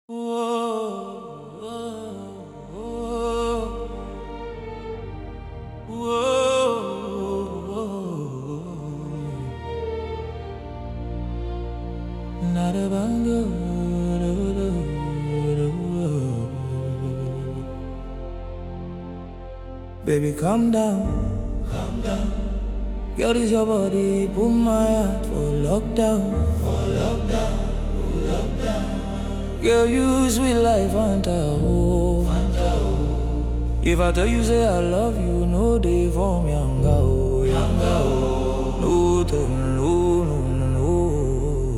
Baby, calm down. Calm down. Girl, this your body, put my heart for lockdown. For lockdown, for lockdown. Girl, you sweet life, Fanta, oh. Fanta, oh. If I tell you say I love you, no day for me, yanga, oh, yanga, oh. No, tell me, no, no, no,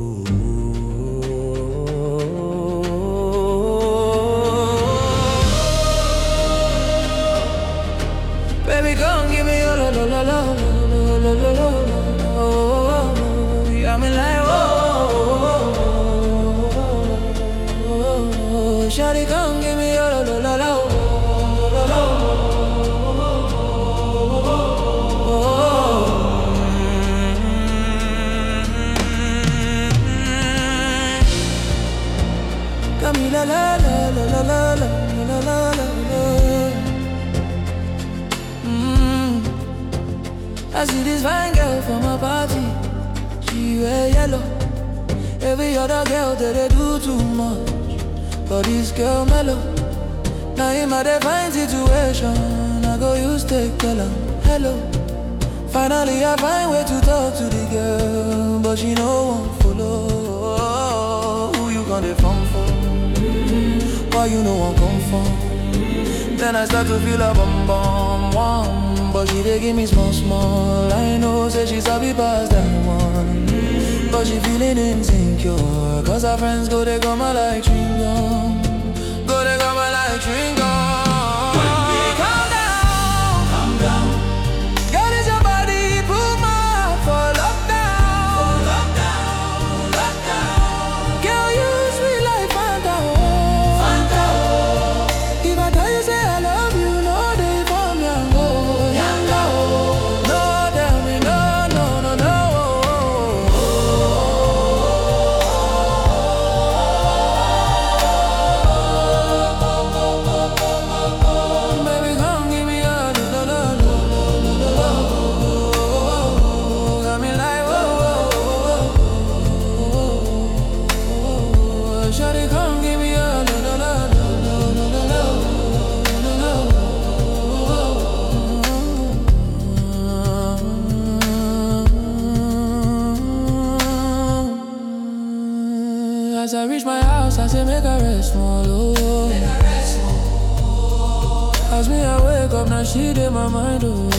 no. Baby, come give me your la la la la la la la la la. You got me like whoa. Shawty, come give me your la la la la la la. Got me la la la la la la la la la la la. Mm. I see this fine girl from my party. She wear yellow. Every other girl that they do too much. But this girl mellow. Now in my divine situation, I go use take tell her hello. Finally I find way to talk to the girl, but she no one follow. Who you gonna phone for? Why you no one come from? Then I start to feel a bum bum one, but she dey give me small small. I know say she's happy past that one, but she feeling insecure. Cause her friends go they come like chewing gum, go they come like chewing gum. Calm down, calm down. Girl, it's your body, put my heart for lockdown. For lockdown, lockdown. Girl, you sweet like Fanta, oh. Fanta, oh. If I tell you say I love you, no day for me, I'm go. Yanga, oh. No, tell me no, no, no, no. Baby, come give me a la la la la la la. Got me like whoa, whoa, whoa. Shawty, come give me a la la la la la la la la. As I reach my house, I say make a rest small, oh. As me I wake up, now she did my mind, oh.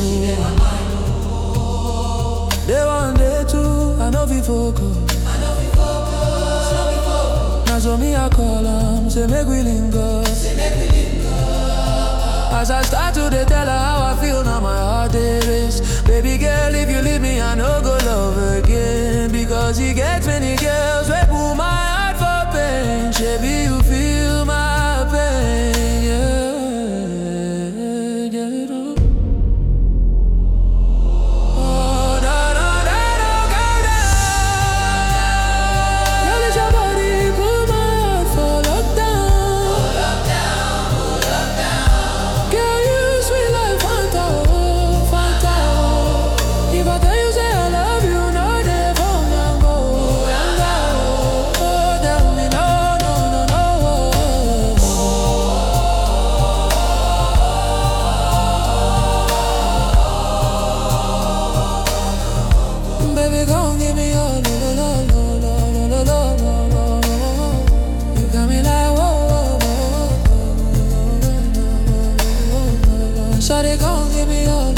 Day one, day two, I know we focus. Now so me I call am, say make we link up. As I start to dey tell her how I feel, now my heart it race. Baby girl, if you leave me, I no go love again. Because he gets many girls, we pull my heart for pain. Baby, you feel my pain, yeah, yeah. Oh, no, no, no, no, go down. Girl, it's your body, put my heart for lockdown. Girl, you sweet like Fanta, oh, Fanta, oh. If I tell you say I love you, no day for me, I'm go, yanga, oh. Oh, tell me no, no, no, no. Baby, come give me your la la la la la la la la la. You got me like whoa, whoa, whoa, whoa, whoa, whoa, whoa, whoa. Shawty, come give me your